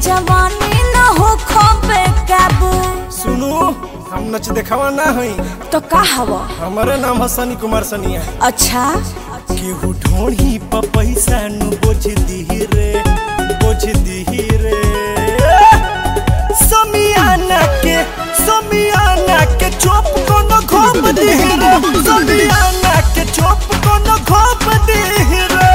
जवानी न हो खोबे काबू सुनू हम नच देखावा ना हई तो का हवा हमारे नाम है सनी कुमार सनिया अच्छा केहू ढोढ़ी पर पैसा नु बोझ दी रे बोझ दी रे समियाना के समियाना के चोप कोनो घोप दी रे समियाना के चोप कोनो घोप दी रे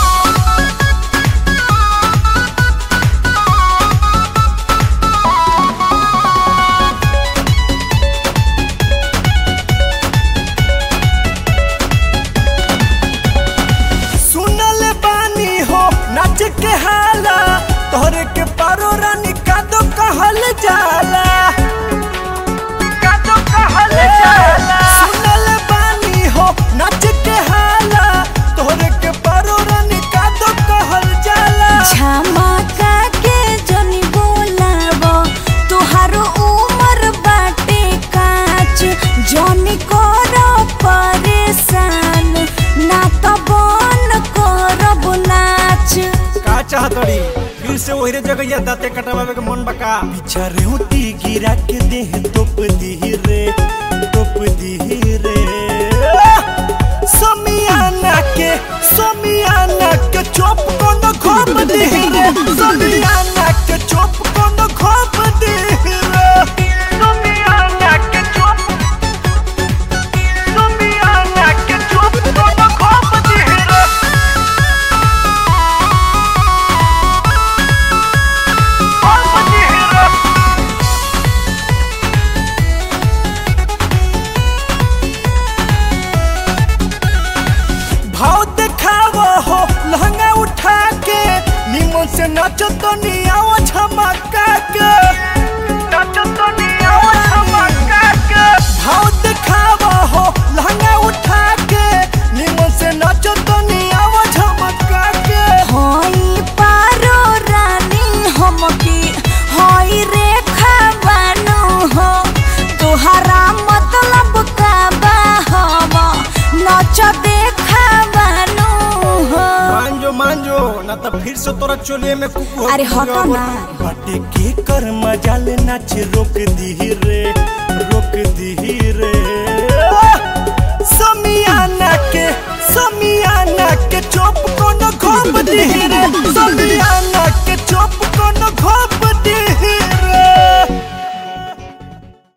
सुनल बानी हो नाच के हाला तोहरे के पारो रानी कादो कहल जाला कादो कहल जाला सुनल बानी हो नाच के हाला तोहरे के पारो रानी कादो कहल जाला झमका के जनी बोलाव तुहारो उमर बाटे काच जनी कर परेशान ना तो बन करब नाच का चाहतड़ी फिर से वही जगह दाते कटवावे के मन बका पीछा रेवती गिरा के देह तोप दी रे तोप दी रे समियाना के समियाना के चोप कोनो खोप दी रे समियाना के चोप कोनो खोप दी रे समियाना के चोप समियाना के चोप कोनो खोप दी रे खोप दी रे भाव देखावा हो लहंगा उठा के निमन से नाचो तो नियाओ झमका के नाचो तो नियाओ झमका के भाव देखावा हो लहंगा उठा के निमन से नाचो तो नियाओ झमका के हई पारो रानी हमकी हई रेखा बानो हो तोहरा मतलब का बा हम नच देखा बानो हो मांजो मांजो ना तो फिर से तोरा चोलिए में कुकू अरे हटो ना। बटे के कर मजाल नाच रोक दी रे रोक दी रे समियाना के समियाना के चोप कोनो घोप दी रे समियाना के चोप कोनो घोप